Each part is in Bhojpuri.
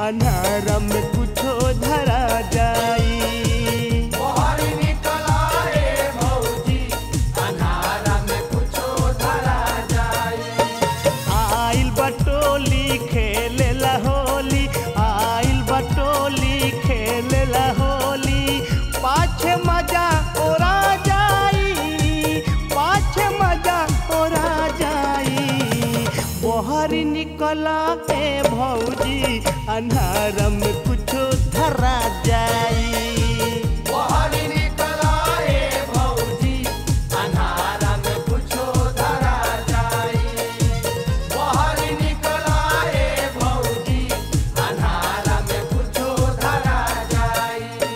अन्हारा में कुछो धरा जाई बाहर निकला रे भौजी अन्हारा में कुछो धरा जाई आइल बटोली खेलेला होली आइल बटोली खेलेला होली पाछे मजा ओरा जाई पाछे मजा ओरा जाई बहर निकला ए भौजी अन्हारा में कुछो धरा जाई बाहर निकला रे भौजी अन्हारा में कुछो धरा जाई बाहर निकला रे भौजी अन्हारा में कुछो धरा जाई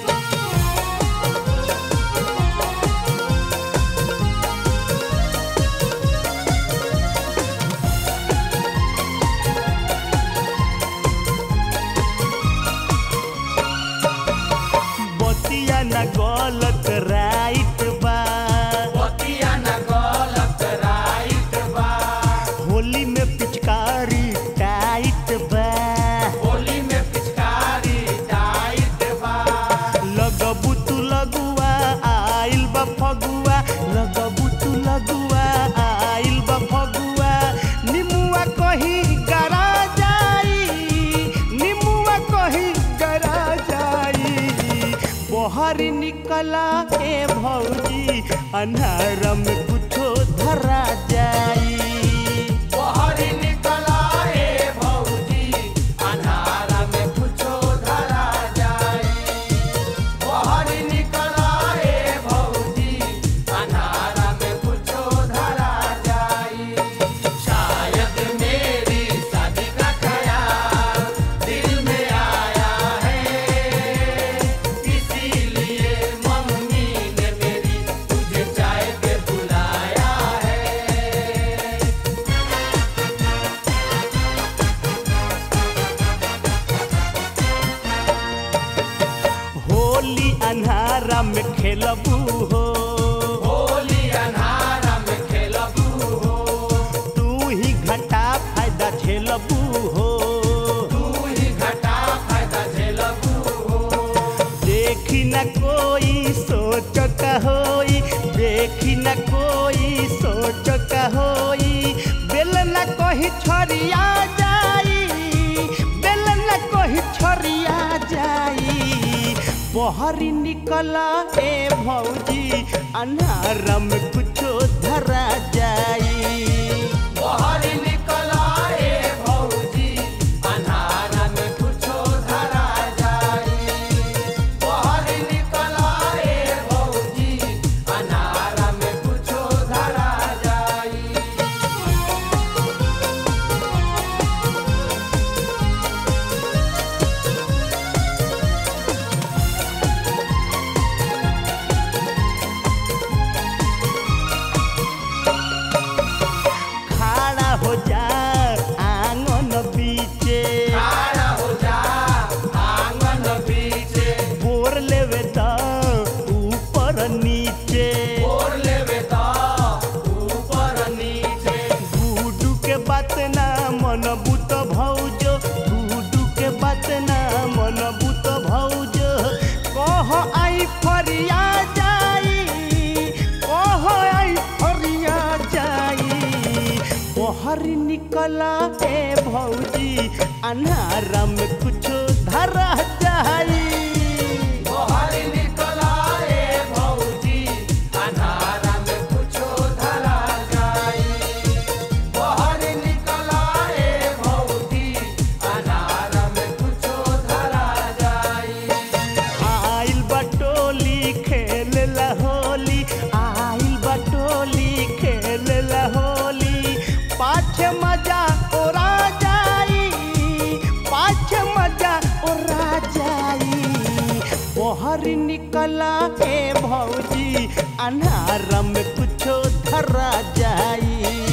बतिया न गलत राइट बा बतिया न गलत राइट बा होली में पिचकारी टाइट बा होली में पिचकारी टाइट बा लगबू तू लगुआ आइल बा फगुआ लगबू तू लगुआ आइल बा फगुआ निमुआ कहीं गरा जाई निमुआ कहीं गरा जाई बहर निकला ए भौजी अन्हारा में कुछो धरा जाई बाहर निकला रे भौजी अन्हारा में कुछो धरा जाई बाहर निकला रे भौजी अन्हारा में कुछो धरा जाई शायद मेरी शादी का ख्याल दिल में आया है इसीलिए मम्मी ने मेरी तुझे चाय पे बुलाया है होली अन्हारा में खेलबू हो होली अन्हारा में खेलबू हो तू ही घटा फायदा झेलबू हो तू ही घटा फायदा झेलबू हो देखी न कोई सोच का होई देखी न कोई सोच का होई बेल न कहीं छरिया जाई बेल न कहीं छरिया जाई बहरी निकला ए भौजी अन्हारा में कुछो धरा जाई बाहर निकला रे भौजी अन्हारा में कुछो धरा जाई बाहर निकला रे भौजी अन्हारा में कुछो धरा जाई खड़ा हो जा आंगन बीचे खड़ा हो जा आंगन बीचे बोर लेवे त ऊपर नीचे और लेवे ता ऊपर नीचे गुडू के बात ना मन बुत भौजो गुडू के बात ना मन बुत भौजो कह आई फरिया जाई कह आई फरिया जाई बहर निकला ए भौजी अन्हारा में कुछो धरा जाई बाहर निकला रे भौजी अन्हारा में कुछो धरा जाई बाहर निकला रे भौजी अन्हारा में कुछो धरा जाई आइल बटोली खेलला होली आइल बटोली खेलला होली पाछे मजा ओरा जाई पाछे मजा ओरा जाई बहर निकला ए भौजी अन्हारा में कुछो धरा जाई